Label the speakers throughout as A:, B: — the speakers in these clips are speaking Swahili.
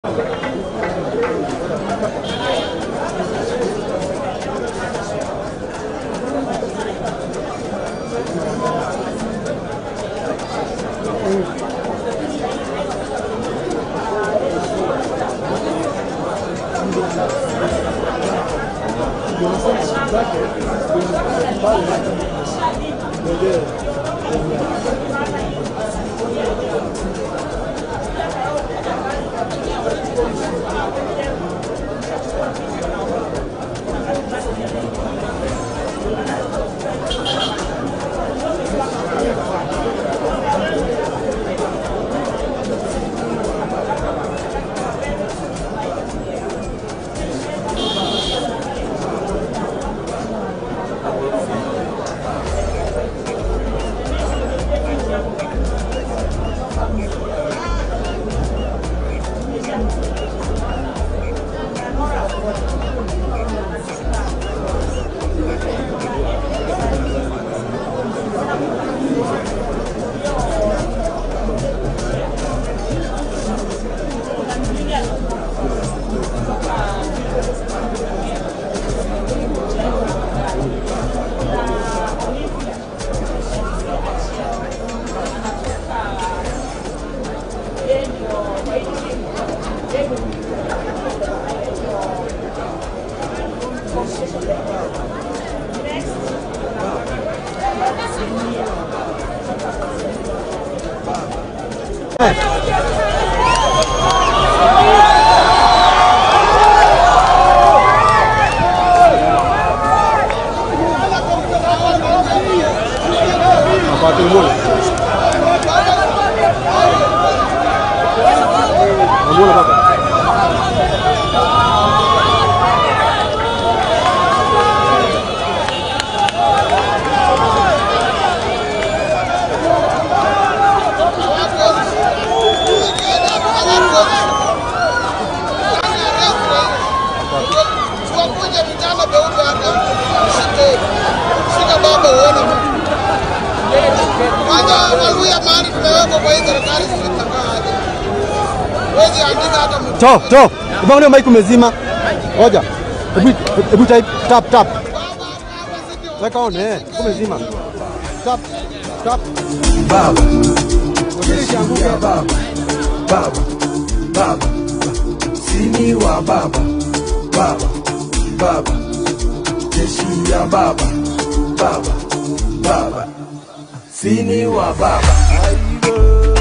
A: Tuwakunje vitamba vyeupe hata shike shika baba uone. Kwanza Waluya mahali tumewekwa kwa hii serikali zimetakaa aje. Wezi andika hata mtu.
B: To, to. Ubangalia mic umezima. Ngoja. Hebu hebu type tap tap. Weka on eh. Umezima. Tap tap.
C: Baba, ya baba, baba, baba, sini wa baba, baba, baba, jeshi ya baba, baba, baba, sini wa baba. Aibo.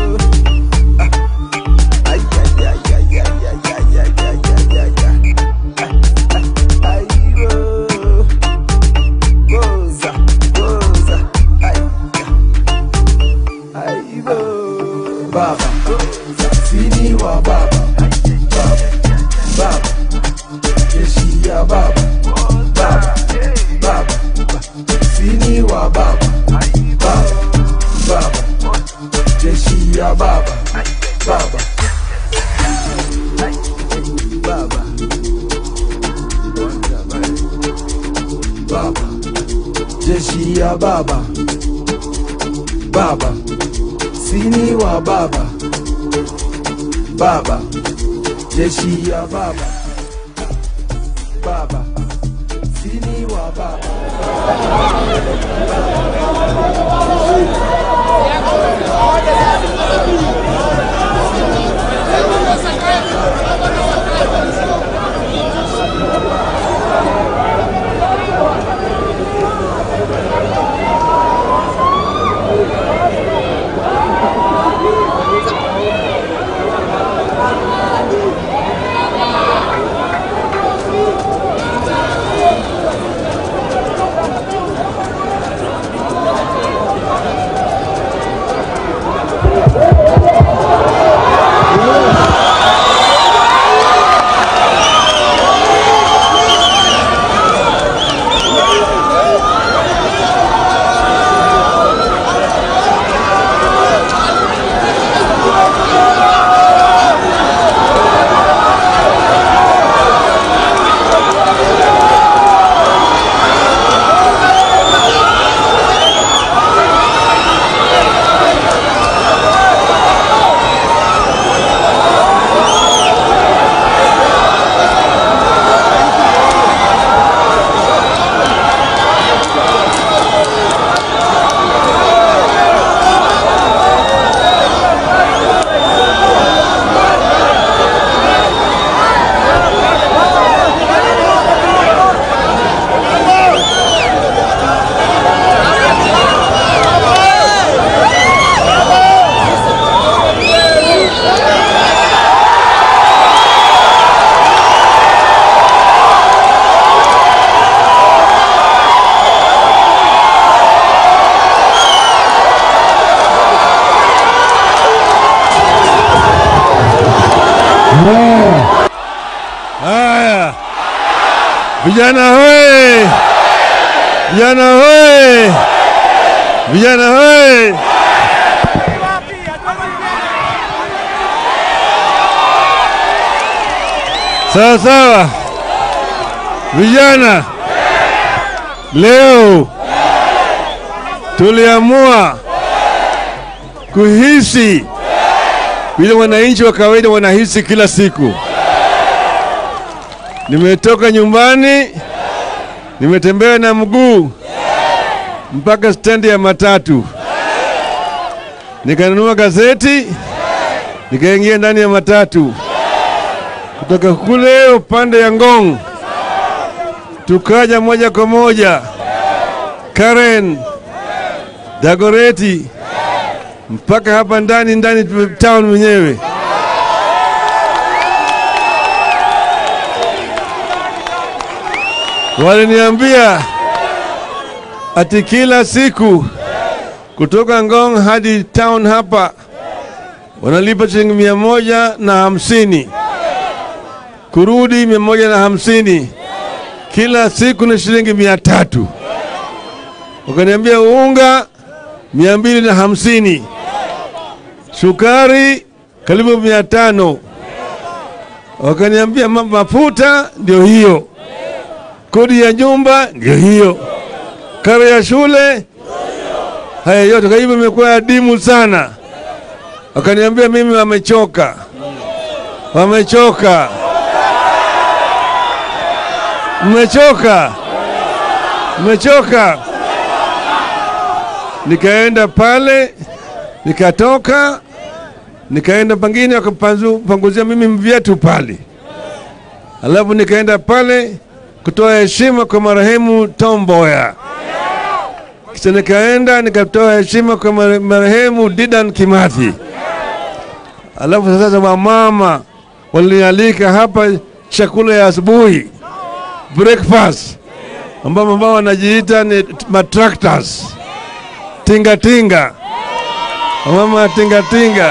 C: Ah. Ay, ay, ay, ay, ay, ay, ay, ay, ay, ay, ay, ay. Ah, ah, aibo. Goza, goza, ay, ay. Aibo. Baba, sini wa baba, baba, baba, jeshi ya baba, baba, baba, sini wa baba, baba, baba, jeshi ya baba, baba, baba, baba, jeshi ya baba, baba, sini wa baba, baba, jeshi ya baba, baba, sini wa baba.
D: Haya, vijana hoye! Vijana hoye! Vijana hoye! Sawa sawa, vijana, leo tuliamua kuhisi vile wananchi wa kawaida wanahisi kila siku. Nimetoka nyumbani, nimetembea na mguu mpaka stendi ya matatu, nikanunua gazeti, nikaingia ndani ya matatu kutoka kule upande ya Ngong, tukaja moja kwa moja Karen Dagoreti mpaka hapa ndani ndani town mwenyewe. Waliniambia ati kila siku kutoka Ngong hadi town hapa wanalipa shilingi mia moja na hamsini kurudi mia moja na hamsini kila siku ni shilingi mia tatu wakaniambia unga mia mbili na hamsini sukari karibu mia tano wakaniambia ma- mafuta ndio hiyo kodi ya nyumba ndio hiyo karo ya shule haya yote kwa hivyo imekuwa adimu sana wakaniambia mimi wamechoka wamechoka mmechoka mmechoka nikaenda pale nikatoka nikaenda pangine wakapanguzia mimi viatu pale alafu nikaenda pale kutoa heshima kwa marehemu Tom Mboya kisha nikaenda nikatoa heshima kwa mare- marehemu Didan Kimathi alafu sasa wamama walinialika hapa chakula ya asubuhi breakfast ambao ambao wanajiita ni matractors tinga tinga wamama tinga tinga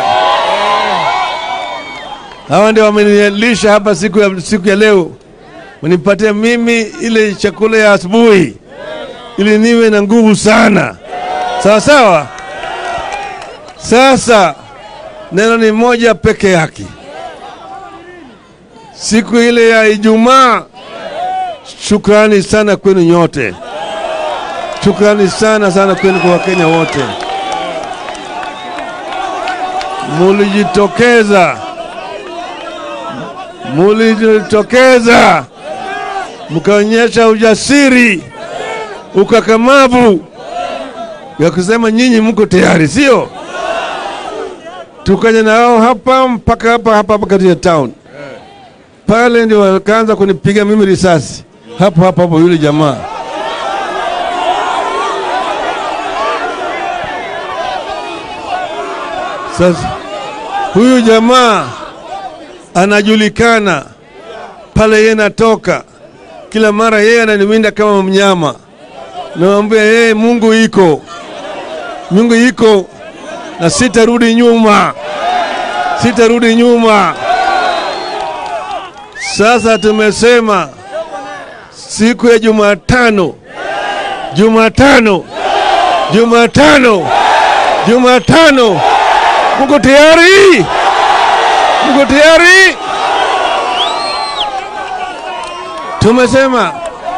D: hawa ndio wamenilisha hapa siku ya, siku ya leo wanipatia mimi ile chakula ya asubuhi ili niwe na nguvu sana sawa sawa sasa neno ni moja peke yake siku ile ya ijumaa shukrani sana kwenu nyote shukrani sana sana kwenu kwa wakenya wote mulijitokeza mulijitokeza mkaonyesha ujasiri ukakamavu ya kusema nyinyi mko tayari sio tukaja nao hapa mpaka hapa hapa hapa katika town pale ndio wakaanza kunipiga mimi risasi hapo hapo hapo yule jamaa sasa huyu jamaa anajulikana pale yeye natoka kila mara yeye ananiwinda kama mnyama nawambia yeye mungu iko mungu iko na sitarudi nyuma sitarudi nyuma sasa tumesema siku ya Jumatano, Jumatano, Jumatano, Jumatano, mko tayari? Mko tayari? Tumesema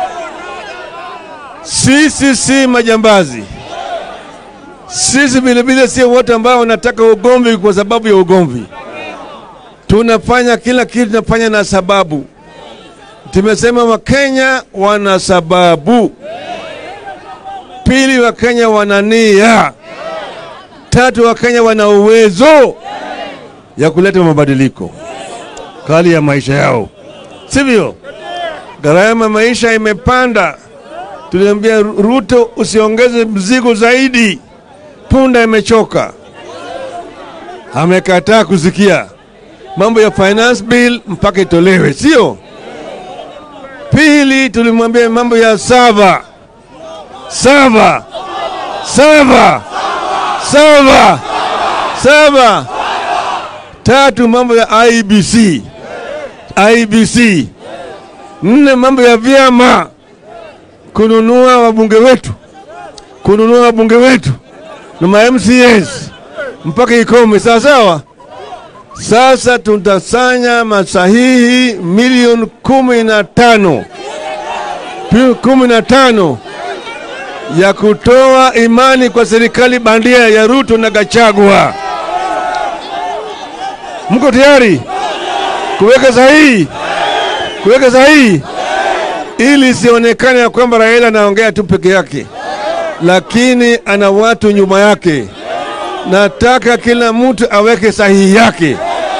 D: sisi si majambazi, sisi vilevile sio wote ambao wanataka ugomvi kwa sababu ya ugomvi. Tunafanya kila kitu, tunafanya na sababu. Tumesema Wakenya wana sababu. Pili, Wakenya wana nia. Tatu, Wakenya wana uwezo ya kuleta mabadiliko kali ya maisha yao, sivyo? Gharama ya maisha imepanda. Tuliambia Ruto usiongeze mzigo zaidi, punda imechoka. Amekataa kusikia mambo ya finance bill mpaka itolewe, sio? Pili, tulimwambia mambo ya sava sava sava sava sava. Tatu, mambo ya IBC IBC. Nne, mambo ya vyama, kununua wabunge wetu, kununua wabunge wetu na ma MCAs mpaka ikome, sawa sawa. Sasa tutasanya masahihi milioni kumi na tano Pi- kumi na tano ya kutoa imani kwa serikali bandia ya Ruto na Gachagua. Mko tayari kuweka sahihi, kuweka sahihi ili isionekane ya kwamba Raila anaongea tu peke yake, lakini ana watu nyuma yake. Nataka kila mtu aweke sahihi yake,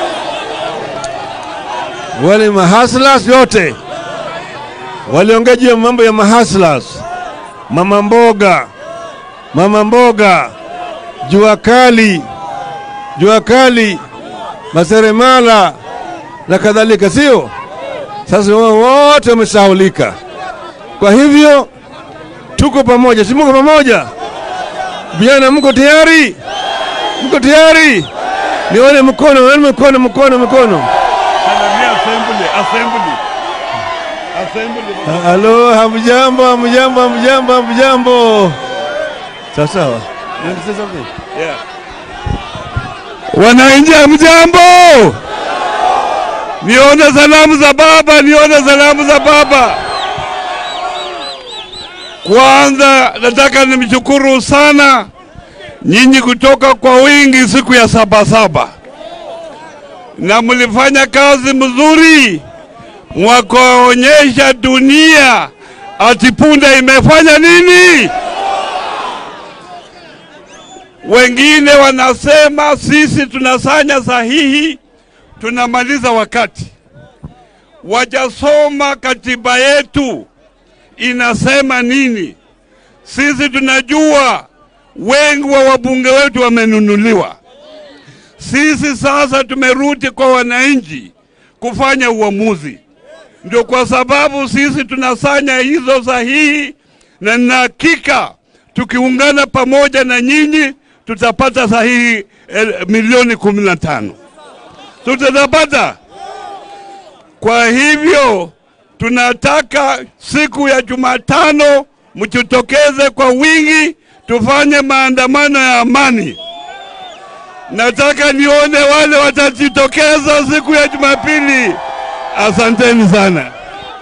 D: wale mahaslas yote waliongea juu ya mambo ya mahaslas, mama mboga, mama mboga, jua kali, jua kali, maseremala na kadhalika, sio? Sasa wao wote wamesahaulika. Kwa hivyo tuko pamoja, si mko pamoja? Vijana, mko tayari? Mko tayari? Nione mkono, nione mkono, mkono, mkono.
E: Salamia assembly, assembly. Assembly.
D: Halo, hamjambo, hamjambo, hamjambo, hamjambo. Sawa sawa. You want to say something?
E: Yeah. Wananchi hamjambo? Nione salamu za baba, nione salamu za baba. Kwanza nataka nimshukuru sana nyinyi kutoka kwa wingi siku ya Sabasaba, na mlifanya kazi mzuri, mwakaonyesha dunia ati punda imefanya nini. Wengine wanasema sisi tunasanya sahihi, tunamaliza wakati. Wajasoma katiba yetu inasema nini. Sisi tunajua wengi wa wabunge wetu wamenunuliwa. Sisi sasa tumerudi kwa wananchi kufanya uamuzi. Ndio kwa sababu sisi tunasanya hizo sahihi, na nina hakika tukiungana pamoja na nyinyi tutapata sahihi eh, milioni kumi na tano tutapata. Kwa hivyo tunataka siku ya Jumatano mjitokeze kwa wingi, tufanye maandamano ya amani. Nataka nione wale watajitokeza siku ya Jumapili. Asanteni sana.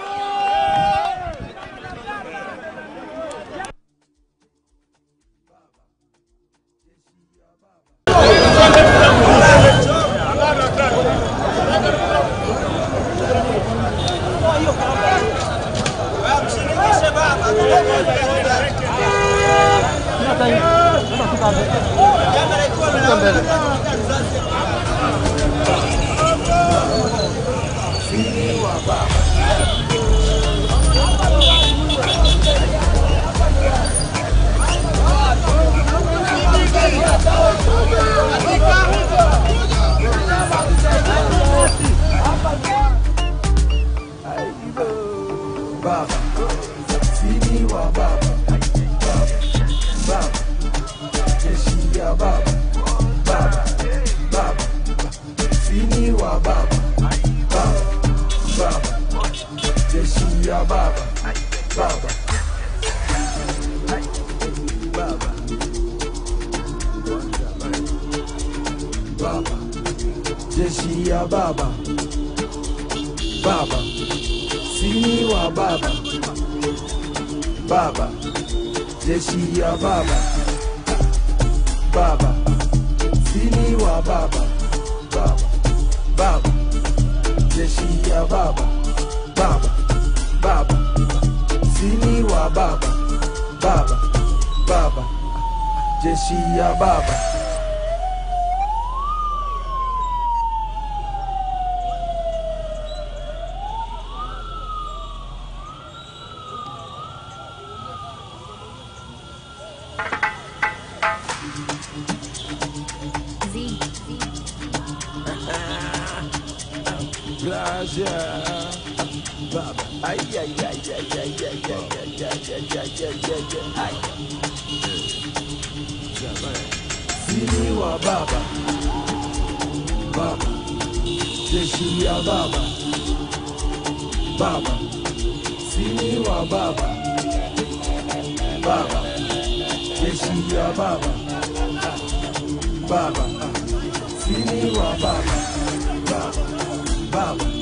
C: Baba, sini wa baba, baba, baba, jeshi ya baba, baba, baba, sini wa baba, baba, baba, jeshi ya baba, baba, baba, baba, jeshi ya baba, baba sini wa baba baba jeshi ya baba baba sini wa baba baba baba jeshi ya baba baba baba sini wa baba baba baba jeshi ya baba Gracias. Baba. Ay, ay, ay, ay, ay, ay, ay, ay, ay, ay, ay, ay, ay, ay. Sini wa baba. Baba. Jeshi ya baba. baba, sini wa baba, baba, jeshi ya baba, baba, sini wa baba, baba, baba,